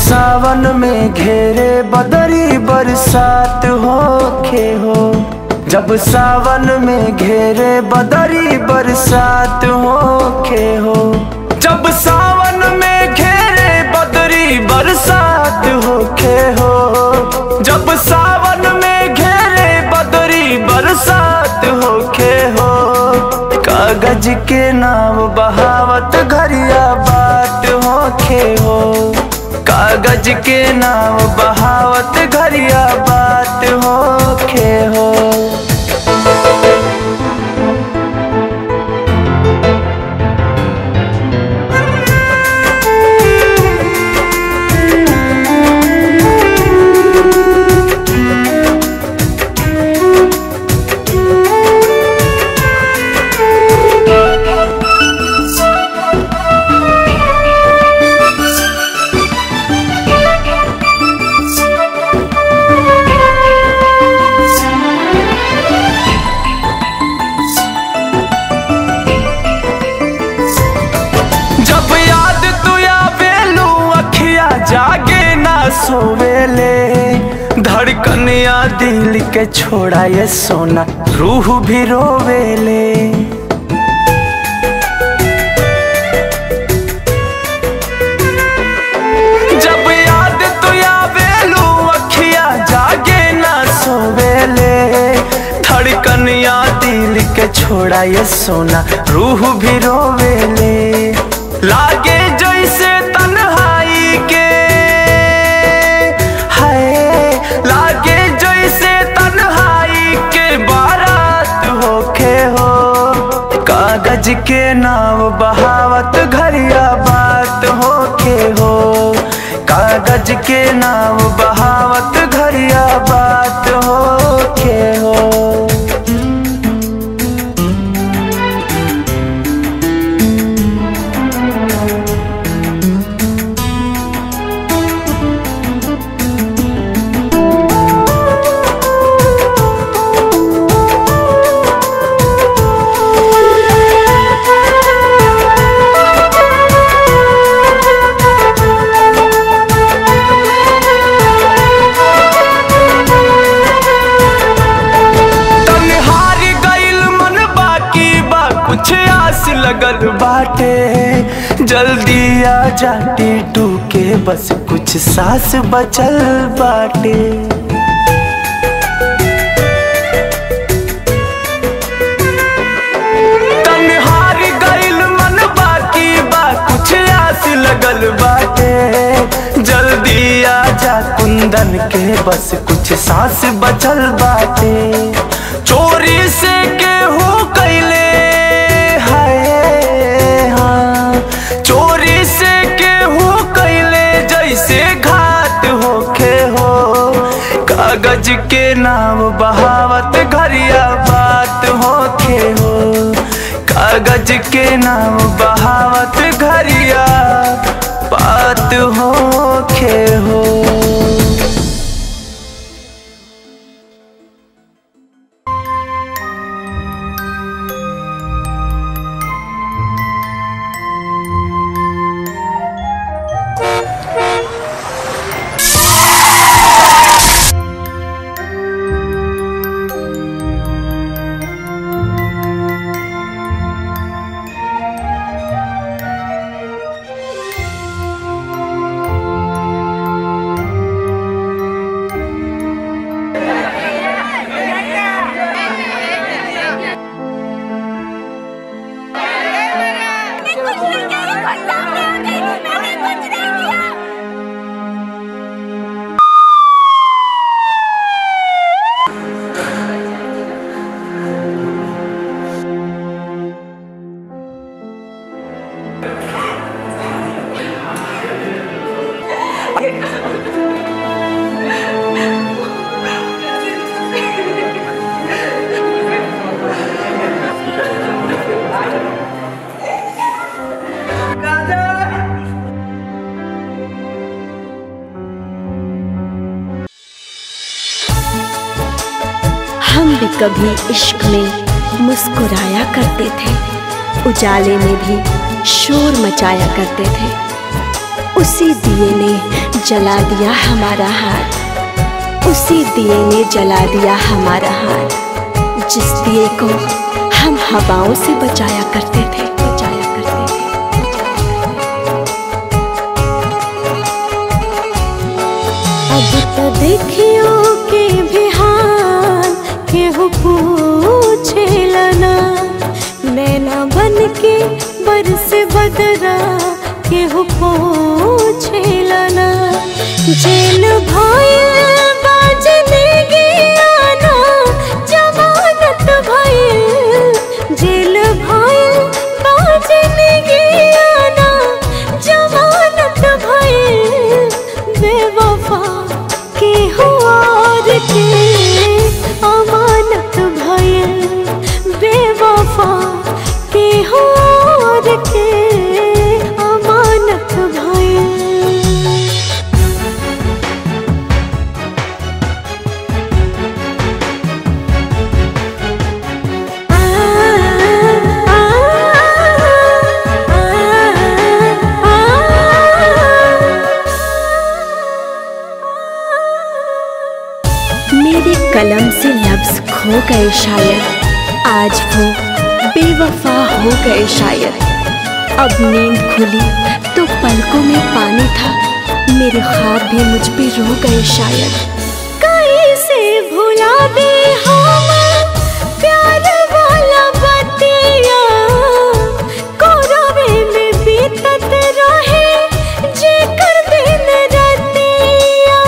सावन में घेरे बदरी बरसात होखे हो जब सावन में घेरे बदरी बरसात होखे हो जब सावन में घेरे बदरी बरसात होखे हो जब सावन में घेरे बदरी बरसात होखे हो कागज के नाव बहावत घरिया बात होखे हो कागज के नाव बहावत घरिया बात होखे हो जब याद तू आवेलू अखिया जागे ना सोवेले धड़कनिया दिल के छोड़ा ये सोना रूह भी रोवेले जब याद तू आवेलू अखिया जागे ना सोवेले धड़कनिया दिल के छोड़ा ये सोना रूह भी रोवेले लागे जैसे तन्हाई के है लागे जैसे तन्हाई के बारात होखे हो कागज के नाव बहावत घरिया बात होखे हो कागज के नाव बहावत घरिया बात होखे हो तन्हार गइल मन बाकी बा कुछ आस लगल बाटे जल्दी आ जाटी टूके बस कुछ सांस बचल बाटे तन्हार गइल मन बाकी बा कुछ आस लगल बाटे जल्दी आ जा कुंदन के बस कुछ सांस बचल बाटे चोरी से केहू कैले हाय हाँ चोरी से केहू कैले जैसे घाट होखे हो कागज के नाम बहावत घरिया बात होखे हो कागज के नाम बहावत घरिया बात होखे हो मैंने कुछ नहीं किया ये कोई सामने आ गई थी मैंने कुछ नहीं किया हम भी कभी इश्क में मुस्कुराया करते थे उजाले में भी शोर मचाया करते थे उसी दिए ने जला दिया हमारा हाथ उसी दिए ने जला दिया हमारा हाथ जिस दिए को हम हवाओं से बचाया करते थे बचाया करते थे अब तो देखियो के बिहार केहू पूछे लना नैना बन के बरस बदरा केहू पूछे लना जेल भइल बाजने गियाना जमानत भइल जेल भइल बाजने गियाना जमानत भइल बेवफा के हुआर के अमानत भइल बेवफा के हुआर के अमानत भइल मेरे कलम से लफ्ज खो गए शायद आज वो बेवफा हो गए शायद अब नींद खुली तो पलकों में पानी था मेरे ख्वाब भी मुझ पे रो गए शायद कैसे भुला दे हम प्यार वाला बतिया कोरवे में बीतत रहे जेकर दिन रतिया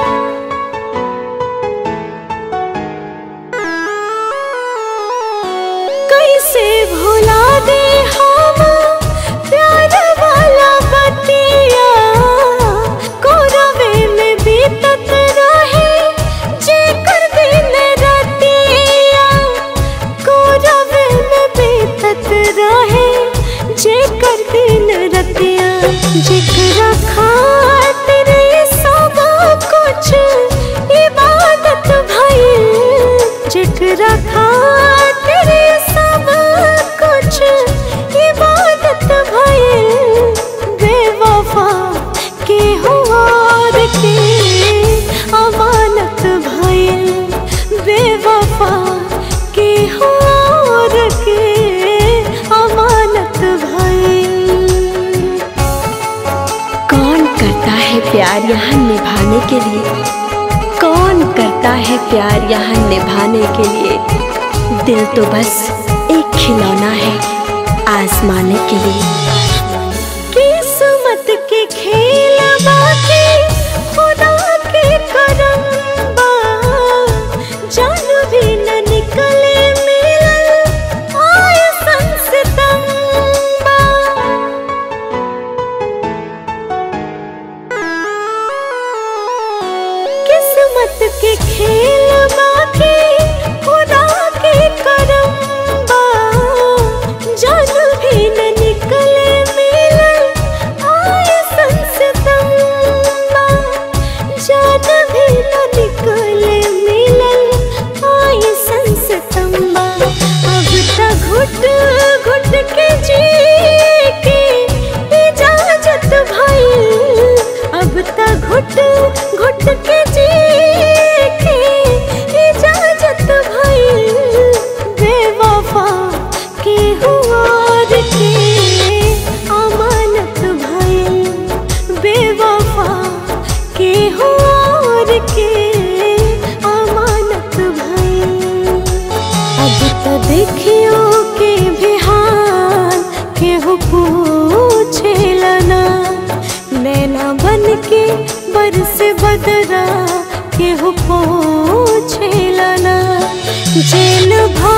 कैसे भुला दे हम प्यार वाला बतिया कोरवे में बीतत रहे जेकर दिन रतिया कोरवे में बीतत रहे जेकर दिन रतिया जेकरा खातिर ये सब कुछ इबादत भइल जेकरा खातिर ये सब कुछ इबादत भइल बेवफा के हुआर के अमानत भइल बेवफा के हुआर के अमानत भइल कौन करता है प्यार यहाँ निभाने के लिए कौन करता है प्यार यहाँ निभाने के लिए दिल तो बस एक खिलौना है आजमाने के लिए किस्मत के खेल बाकी खुदा के करम बा जान भी न निकले मिलल आए संसतम बा किस्मत के खेल बाकी खुदा के करम बा जान भी न निकले मिलल आए संसतम बा जान भी न निकले मिलल आए संसतम बा अब तक घुट घुट के जी के इजाजत भइल अब तक घुट घुट के जी के इजाजत भइल बेवफा के हुआर के अमानत भइल बेवफा के हुआर के अमानत भइल अब तो देखियो के बिहार केहू पूछे लना नैना बन के बरस बदरा केहू पूछे लना जेल भा